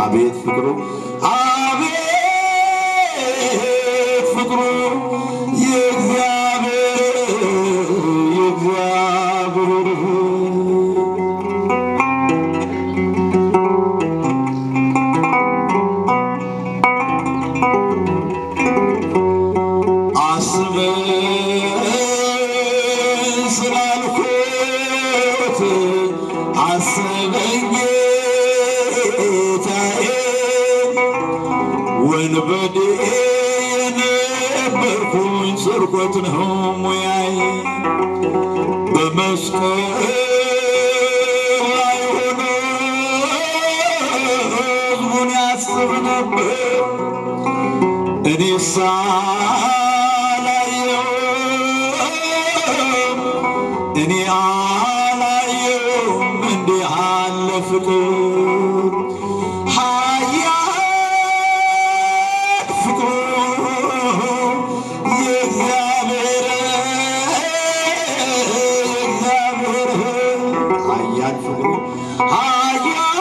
አቤት ፍቅሩ አቤት ፍቅሩ የእግዚአብሔር የእግዚአብሔር አስበኝ ስላልኩት አስበኝ ጌታዬ ወንበዴ የነበርኩኝ ስርቆት ነው ሙያዬ በመስቀል ላይ ሆኖ ሕዝቡን ያስብ ነበር እኔ ሳላየው እኔ አላየውም እንዲህ አለ ፍቅር ኃያል ፍቅሩ የእግዚአብሔር የእግዚአብሔር ኃያል ፍቅሩ ኃያል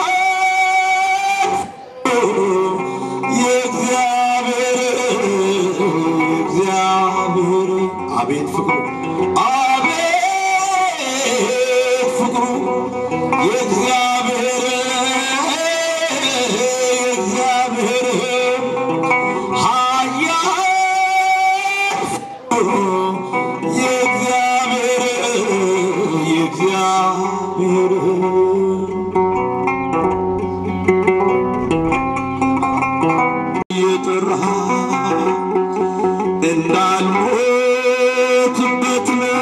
የእግዚአብሔር እግዚአብሔር አቤት ፍቅሩ አቤት ፍቅሩ የእግዚአብሔር የእግዚአብሔር ኃያል ፍቅሩ የእግዚአብሔር የእግዚአብሔር የጠራ እንዳልሞትበት ነው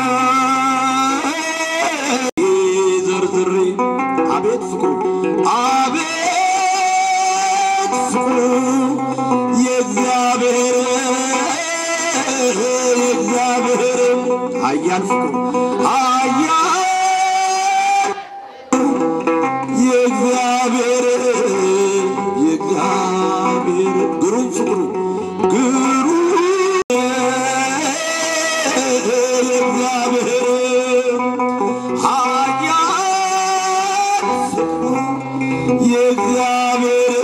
ዘርዝሬ አቤት ፍቅሩ አቤት ፍቅሩ የእግዚአብሔር የእግዚአብሔር ኃያል ፍቅሩ ኃያል የእግዚአብሔር የእግዚአብሔር ግሩም ፍቅሩ ግሩም የእግዚአብሔር ኃያል ፍቅሩ የእግዚአብሔር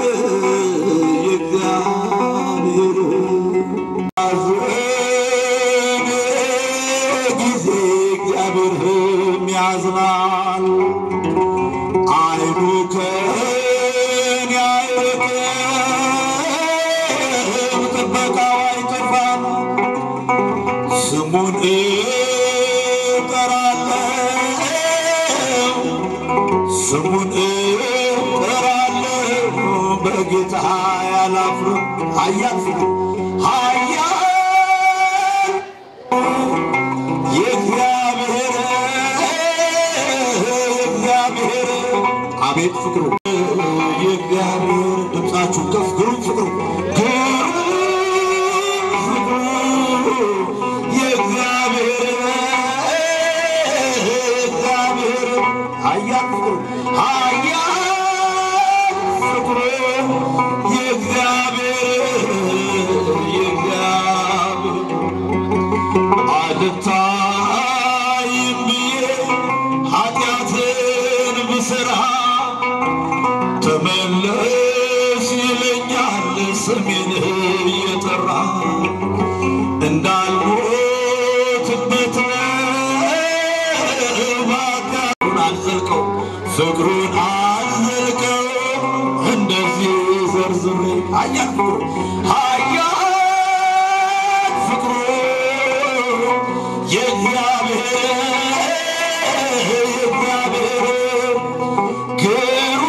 የእግዚአብሔር ሐዘን ጊዜ እግዚአብሔርም ያዝናል አይኑ ከኔ አይርቅም፣ ጥበቃው አይጠፋም። ስሙን እጠራለሁ፣ ስሙን እጠራለሁ፣ በጌታ ያላፍርም። ኃያል ፍቅሩ ኃያል የእግዚአብሔር የእግዚአብሔር አቤት ፍቅሩ የእግዚአብሔር ድምፃችሁ ከፍ ግሩም ፍቅሩ ግሩም ፍቅሩ የእግዚአብሔር የእግዚአብሔር ኃያል ፍቅሩ ኃያል ፍቅሩ የእግዚአብሔር የእግዚአብሔር አልታይም ብዬ ኃጢአትን ብሠራ ተመለስ ይለኛል ስሜን እየጠራ እንዳልሞትበት ባካሩን አልዘልቀው ፍቅሩን አልዘልቀው እንደዚህ ዘርዝሬ ኃያል ፍቅሩ ኃያል ፍቅሩ የእግዚአብሔር የእግዚአብሔር ግሩም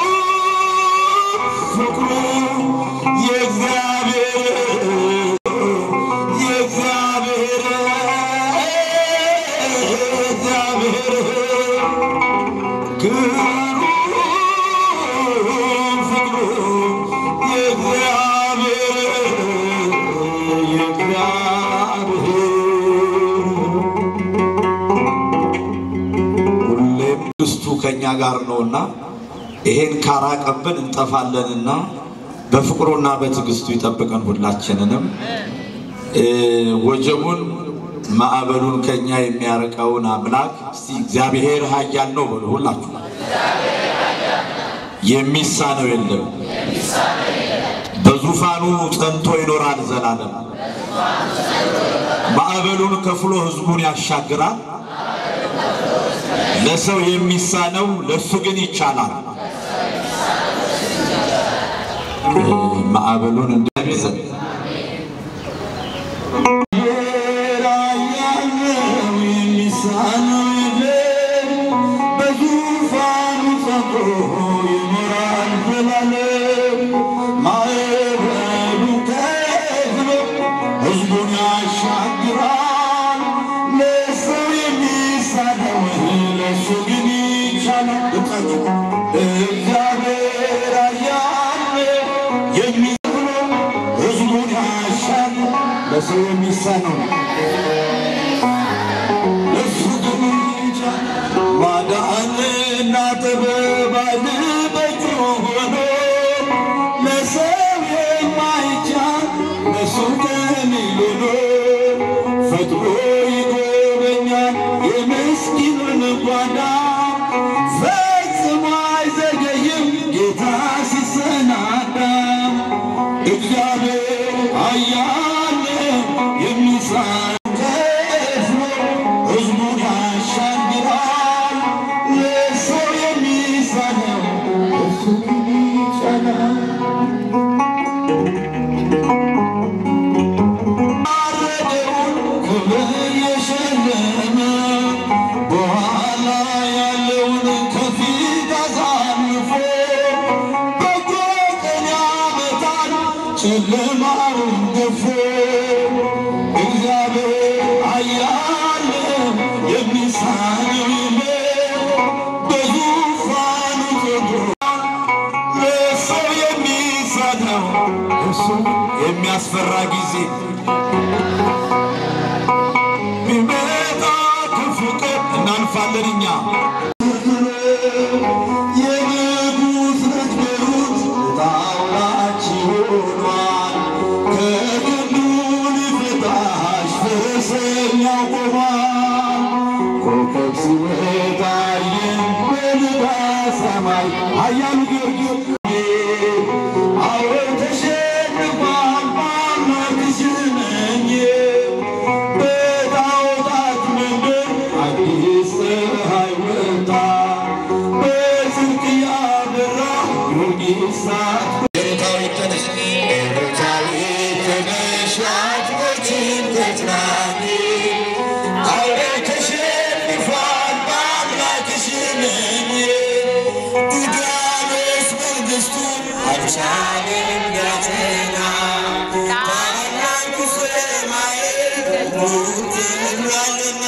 ፍቅሩ የእግዚአብሔር የእግዚአብሔር የእግዚአብሔር ግሩም ፍቅሩ የእግዚአብሔር የእግዚአብሔር ሁሌም ትዕግስቱ ከእኛ ጋር ነውና ይሄን ካራቀብን እንጠፋለንና በፍቅሩና በትዕግስቱ ይጠብቀን ሁላችንንም። እ ወጀቡን ማዕበሉን ከኛ የሚያርቀውን አምላክ እስቲ እግዚአብሔር ኃያል ነው በሉ ሁላችሁ። የሚሳነው የለም። በዙፋኑ ጸንቶ ይኖራል ዘላለም። ማዕበሉን ከፍሎ ሕዝቡን ያሻግራል። ለሰው የሚሳነው ለእሱ ግን ይቻላል። ማዕበሉን እንደሚዘን የሚሳነው የለም በዙፋኑ ጸንቶ ይኖራል ዘላለም። ማዕበሉ ከፍሎ ሕዝቡን ያሻግራል። ለሰው የሚሳነው ለእሱ ግን ይቻላል። እግዚአብሔር ኃያል የሚብሎ ሕዝቡን ያሻግራል። ለሰው የሚሳነው ለእሱ ግን ይቻላል። ማዳንና ጥበብ ኃይል በእጁ ሆኖ ለሰው የማይቻል ለእሱ ቀሊል ሆኖ ፈጥሮ ይጎበኛል የምስኪኑን ጓዳ ፈጽሞ አይዘገይም ጌታ ሲሰናዳ እግዚአብሔር ኃያል የሚሳን ከፍሎ ሕዝቡን ያሻግራል። ለሰው የሚሳነው እሱ ግን ይቻላል። ያረደውን ክብር የሸለመ በኋላ ያለውን ከፊት አሳልፎ በጎ ቀን ያመጣል ጨለማውን ገፎ እግዚአብሔር ኃያል የሚሳነው የለም በዙፋኑ ተድሯል። ለሰው የሚሳነው እሱ የሚያስፈራ ጊዜ ቢመጣ ክፉ ቀን እናልፋለን እኛ የንጉሥ ልጅ ቤሩት ጣውላችሁ ሆኗል። ከግንዱ ሊፈታሽ ፈረሰኛው ቆሟል። ኮከብ ሲወጣ አየን በልባ ሰማይ ኃያሉ ጊዮርጊስ አዎ ተሸንፏል በአምላክሽ ነኝ በጣዖታት መንደር አዲስ ፀሐይ ወጣ በጽድቅ ያበራ ጊዮርጊስ ሳት ቤታዊት ተነሽ ቤታዊት ተነሽ አጥቦችን ተጽናኒ አውሬ ተሸንፏል በአምላክሽ ነኝ ዲያብሎስ መንግሥቱን አልቻለም ሊያጸና ታላቁ ሰማይ ሙትሏልና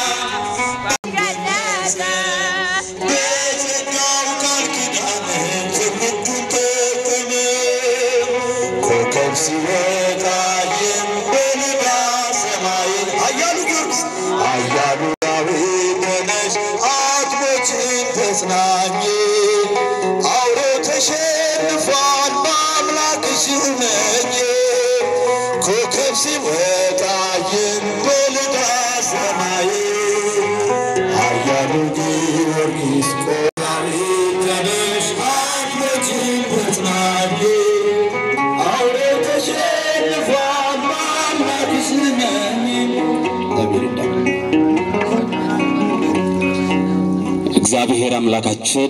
በጸጋው ቃል ኪዳን ትውልዱን ጠቀመ። ኮከብ ሲወጣ አየን በልባ ሰማይ ኃያሉ ጊዮርጊስ ኃያሉ ዳዊት ተነሽ አጥቦችን ተጽናኝ አውሬ ተሸንፏል በአምላክሽ ነኝ ኮከብ ሲወጣ አየን በልባ ሰማይ ኃያሉ ጊዮርጊስ ቆራሪ ተነሽ አጥቦችን ተጽናኝ አውሬ ተሸንፏል በአምላክሽ ነኝ እግዚአብሔር አምላካችን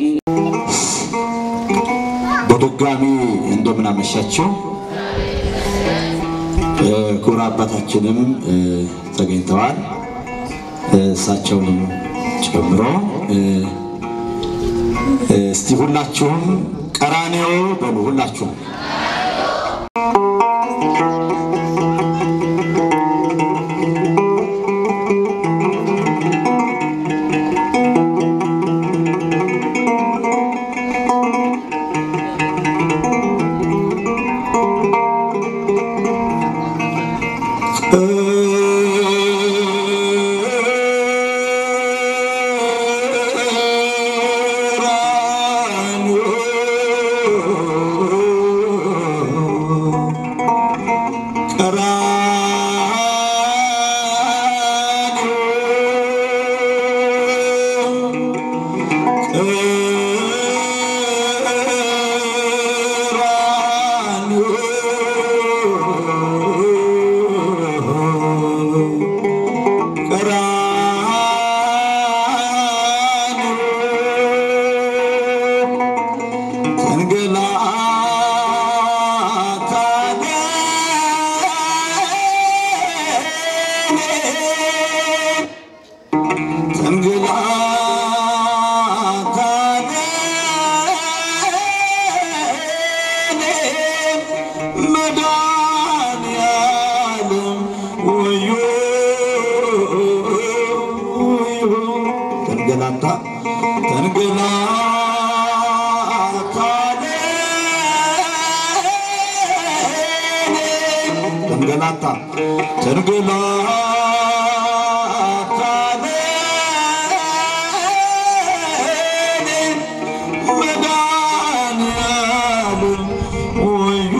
በድጋሚ እንደምን አመሻችሁ። ክቡር አባታችንም እ፣ ተገኝተዋል እ፣ እሳቸውንም ጨምሮ እ፣ እ፣ እስቲ ሁላችሁም ቀራኔዮ በሉ ሁላችሁም ቀራንዮ ተንገላታ ተንገላታ መድኃኒዓለም ወዮ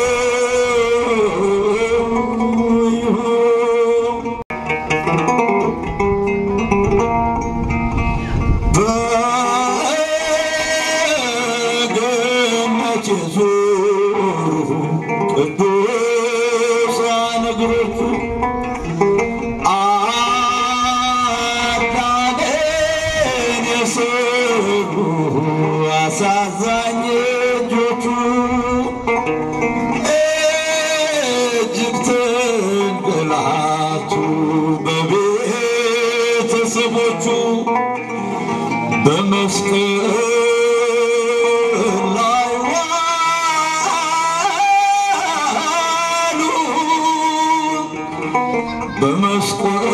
ወዮ በገነት የዞሩ ቅዱሳን እግሮቹ አዳነን የሰሩ አሳዛኝ እጆቹ እጅግ ተንገላቱ በቤተሰቦቹ በመስቀል ላይ ዋሉ በመስቀል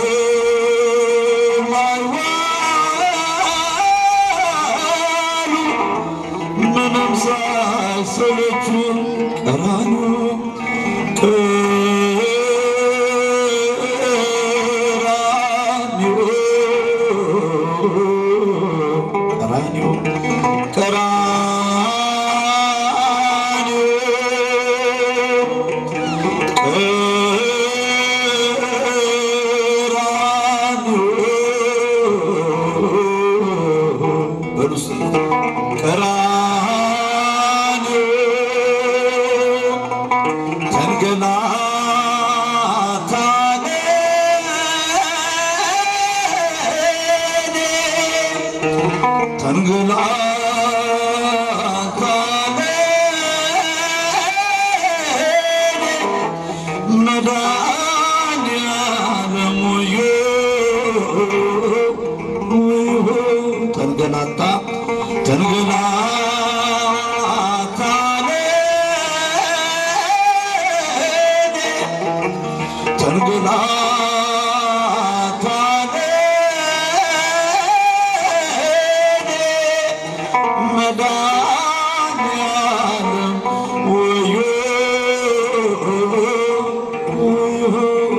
ላይ ዋሉ ምንም ሳይሰለቹ ቀራንዮ ቀራንዮ ተንገላታ ተንገላታ ተንገላታ መድኃኒዓለም ወዮ ወዮ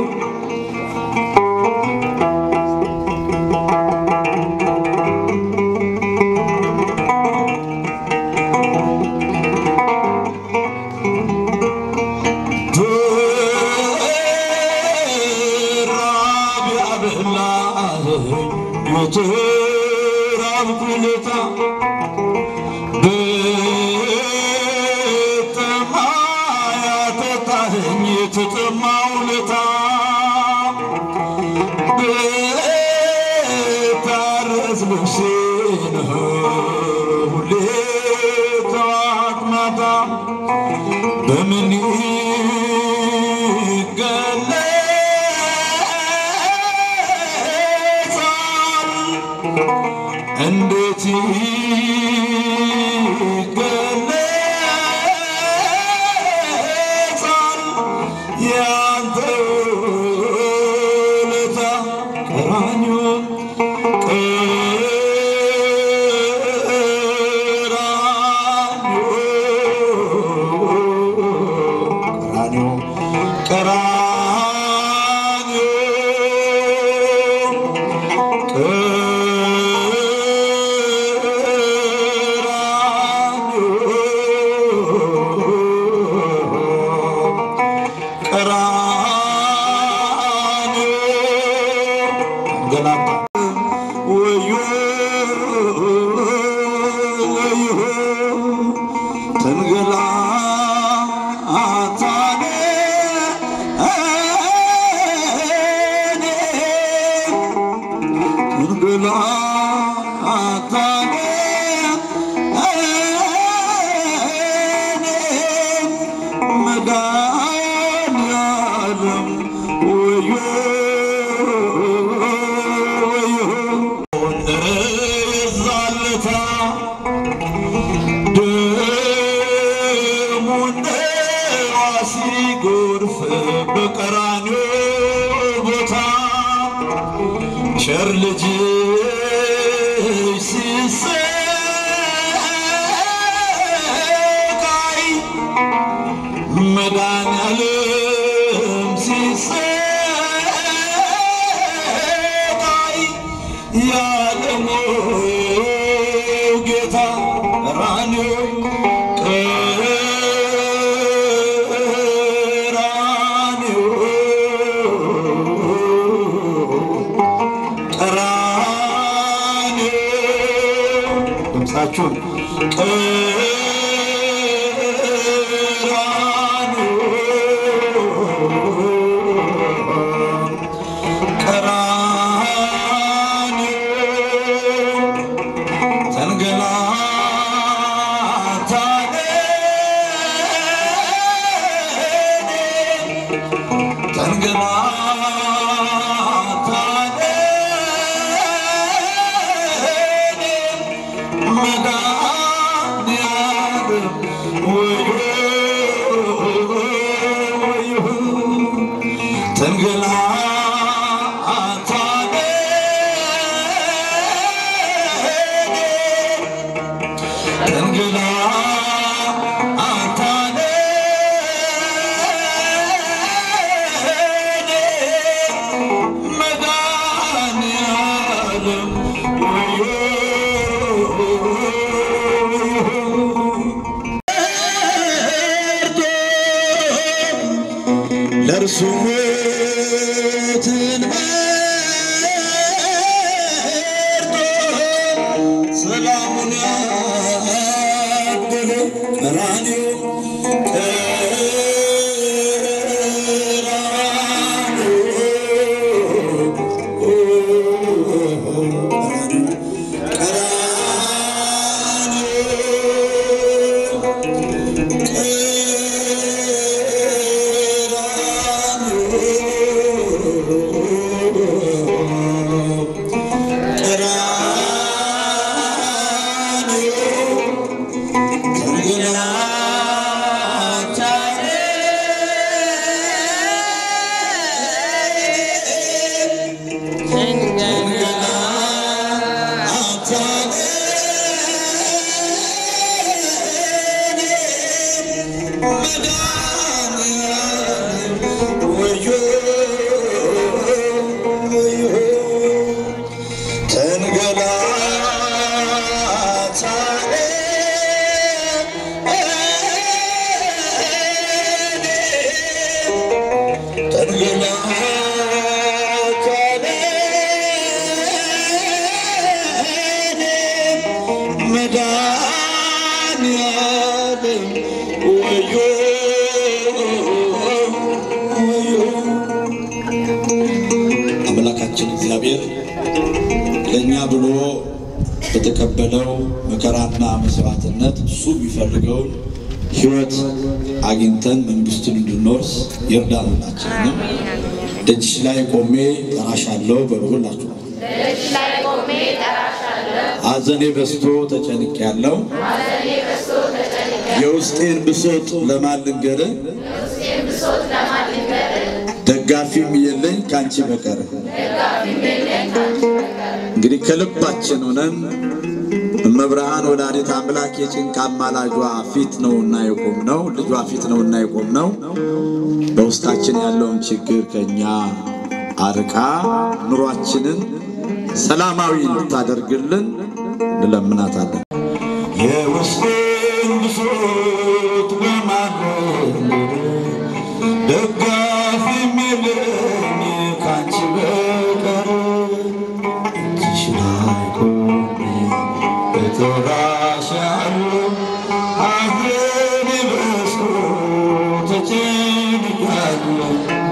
ብራብ ያበላኸኝ የተራብኩ ለታ ብጠማ ያጠጣኸኝ የተጠማው ለታ ብታረስ ልብሴን ሁሌ ጠዋት ማታ በምን ይገለጻል? እንዴት ይገለጻል? ያንተ ውለታ ቀራንዮ ቀራንዮ ቀራንዮ መድኃኒዓለም ወዮ ወዮ የዛለታ ደሙ እንደ ውሃ ሲጎርፍ በቀራንዮ ቦታ ቸር ልጅሽ ሲሰቃይ መድኃኒዓለም እጆቻችሁን ለእርሱ ሞትን መርጦ ሰላሙን ያደለ ቀራንዮ አምላካችን እግዚአብሔር ለእኛ ብሎ በተቀበለው መከራና መስዋዕትነት እሱ የሚፈልገውን ሕይወት አግኝተን መንግስቱን እንድንወርስ ይርዳን። ሁላችንንም ደጅሽ ላይ ቆሜ ጠራሻለሁ በሉ። ሁላችሁ ሐዘኔ በዝቶ ተጨንቅ ያለው የውስጤን ብሶት ለማን ልንገርህ? ደጋፊም የለኝ ካንቺ በቀር። እንግዲህ ከልባችን ሆነን እመብርሃን ወላዲተ አምላክ የጭንቅ አማላጇ ፊት ነውና የቆም ነው ልጇ ፊት ነውና የቆም ነው። በውስጣችን ያለውን ችግር ከኛ አርቃ ኑሯችንን ሰላማዊ እንድታደርግልን እንለምናታለን። የውስጤን ብሶት በማለት ደጋፊ የለኝ ካንቺ በቀር እጅሽ ላይ ቆሜ እጠራሻለሁ ሐዘኔ በዝቶ ተጨንቄያለሁ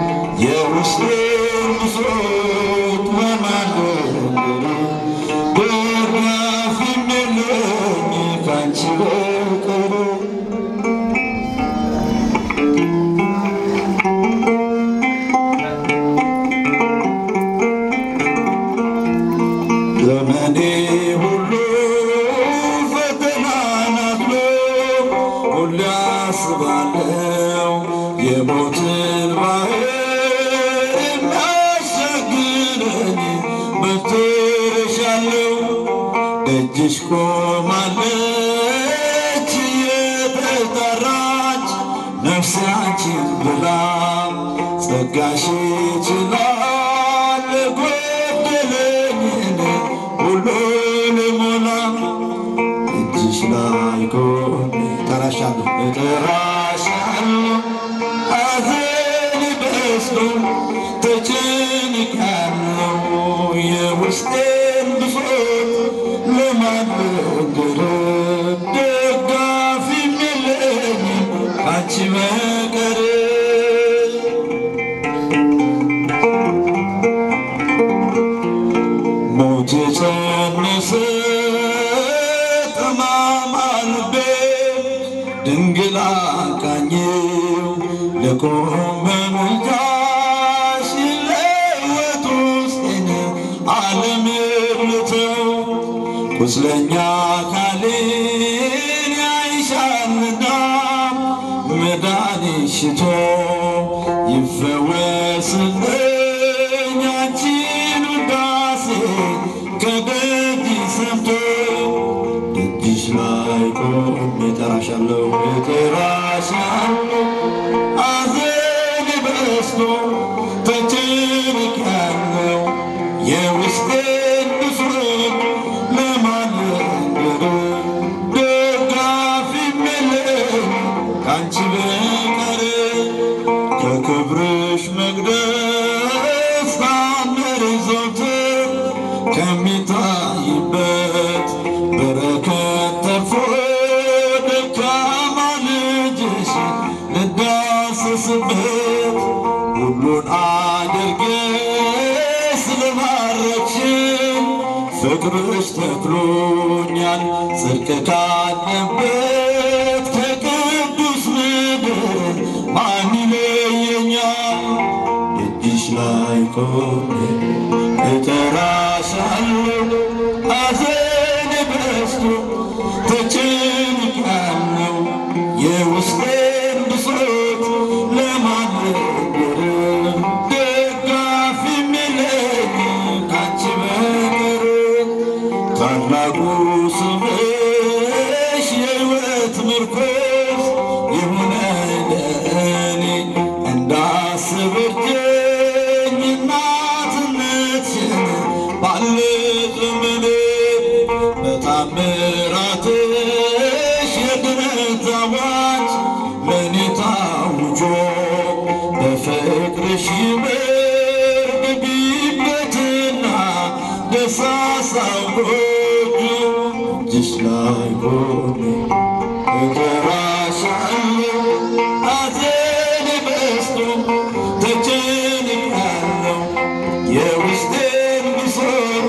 የውስጤን ብሶት በማንደር ደጋፊ የለኝ ካንቺ በቀር ዘመኔ ሁሉ ፈተና ናት ሁሌ አስባለው የሞትን ባህር እንዳሻግረኝ በትረሻለው ደጅሽ ቆማለች የተጠራች ነፍሴ አንቺን ብላ ጸጋሽ ይችላል ጎደለኝን ሁሉ ልሞላ እጅሽ ላይ ቆሜ እጠራሻለሁ እጠራሻለሁ ሐዘን በዝቶ ተጨንቄያለሁ የውስጤን ብሶት ለማን ልንገር ካንቺ በቀር ሞት የጸነሰ ጠማማ ልቤ ድንግል አቃኘው ለቆመ ምልጃሽ ለሕይወት ውስጤን ዓለም ልተው ቁስለኛ ካሌን ያይሻልና መድኃኒት ሽቶ ይፈወስልኝ አንቺን ውዳሴ ከደጅ ሰምቶ ደጅሽ ላይ ቆሜ እጠራሻለሁ እጠራሻለሁ አዘን በስቶ ተጨንቄያለሁ የውስጤን ብሶት ለማናገር ደጋፊ የለኝ ካንቺ በቀር ከክብርሽ መቅደስ ታምር ዘወትር ከሚታይበት በረከት ተርፎ ደካማ ልጅሽ ልዳሰስበት ሁሉን አድርገሽ ስለባረክሽን ፍቅርሽ ተክሎኛል ጽድቅ ካለበት ከቅዱስ ምድር ማን ይለየኛል? ደጅሽ ላይ ቆሜ እጠራሻለሁ ሐዘን በዝቶ ተጨንቄያለሁ የውስጤን ብሶት ለማናገር ደጋፊ የለኝ ካንቺ በቀር ታላቁ ስምሽ የሕይወት ምርኮስ ይሁነኝ ለእኔ እንዳስብ እርጅኝ እናትነትሽን ባለ ዘመኔ በታምራትሽ የድነት አዋጅ ለእኔ ታውጆ በፍቅርሽ ይምር ግቢበትና ደሳሳው ጎጆ እጅሽ ላይ ቆሜ እጠራሻለሁ ሐዘኔ በዝቶ ተጨንቄያለሁ የውስጤን ብሶት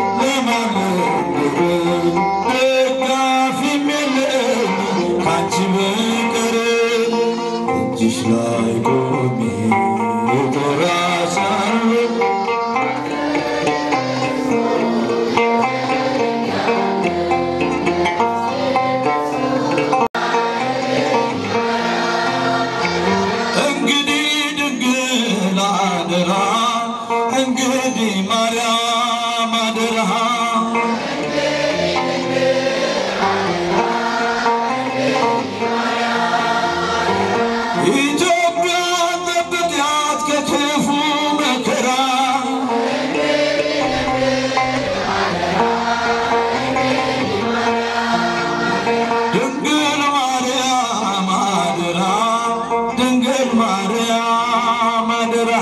ለማናገር ደጋፊም የለኝ ካንቺ በቀር እጅሽ ላይ ቆሜ እጠራሻለሁ እንግዲህ ድንግል አደራ እንግዲህ ማርያም አደራ ኢትዮጵያ ጠብቂያት ከክፉ መከራ ድንግል ማርያም አደራ ድንግል ማርያም አደራ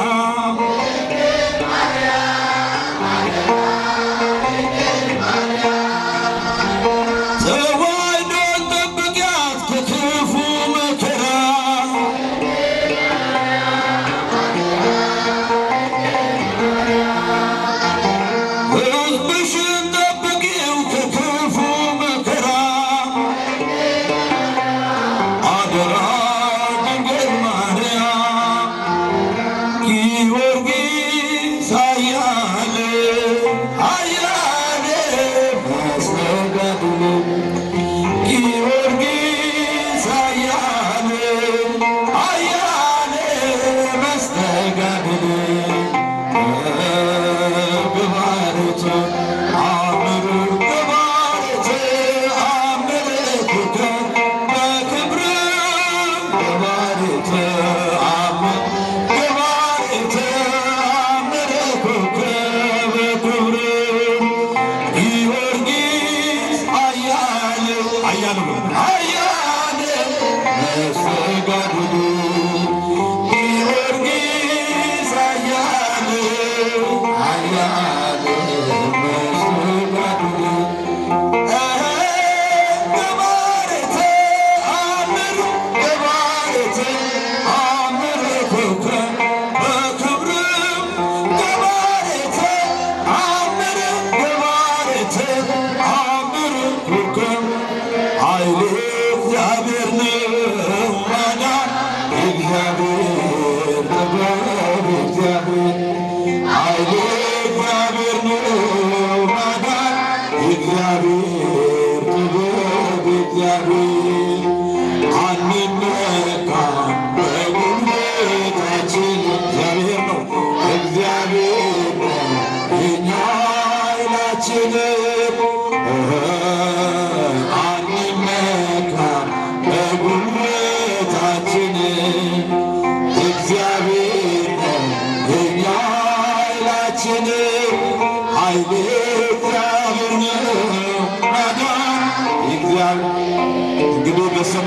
ተዋሕዶን ጠብቂያት ከክፉ መከራ ሕዝብሽን ጠብቂው ከክፉ መከራ አደራ ድንግል ማርያም ጊዮርጊስ ኃያል ኃያል መስተጋድል ጊዮርጊስ ኃያል ኃያል መስተጋድል ግባሬት አምር ግባሬት አምርክከ በክብር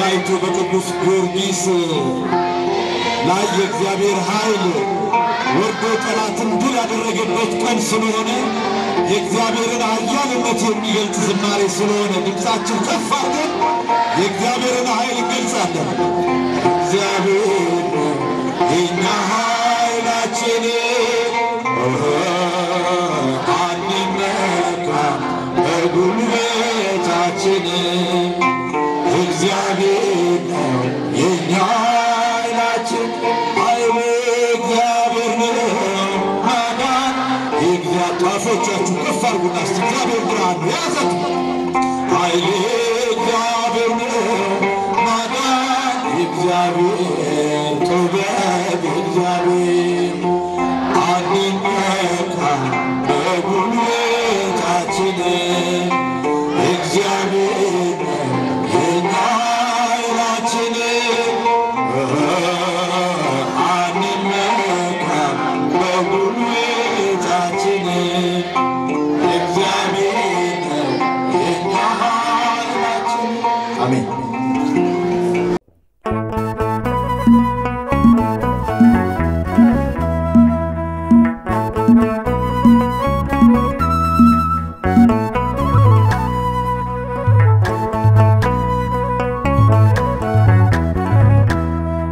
በሰማዕቱ በቅዱስ ጊዮርጊስ ላይ የእግዚአብሔር ኃይል ወርዶ ጠላትን ድል ያደረገበት ቀን ስለሆነ የእግዚአብሔርን ኃያልነት የሚገልጽ ዝማሬ ስለሆነ ድምፃችን ከፍ አድርገን የእግዚአብሔርን ኃይል እንገልጻለን። እግዚአብሔር የእኛ ኃይላችን አንመካም በጉልበታችን እግዚአብሔር ነው የእኛ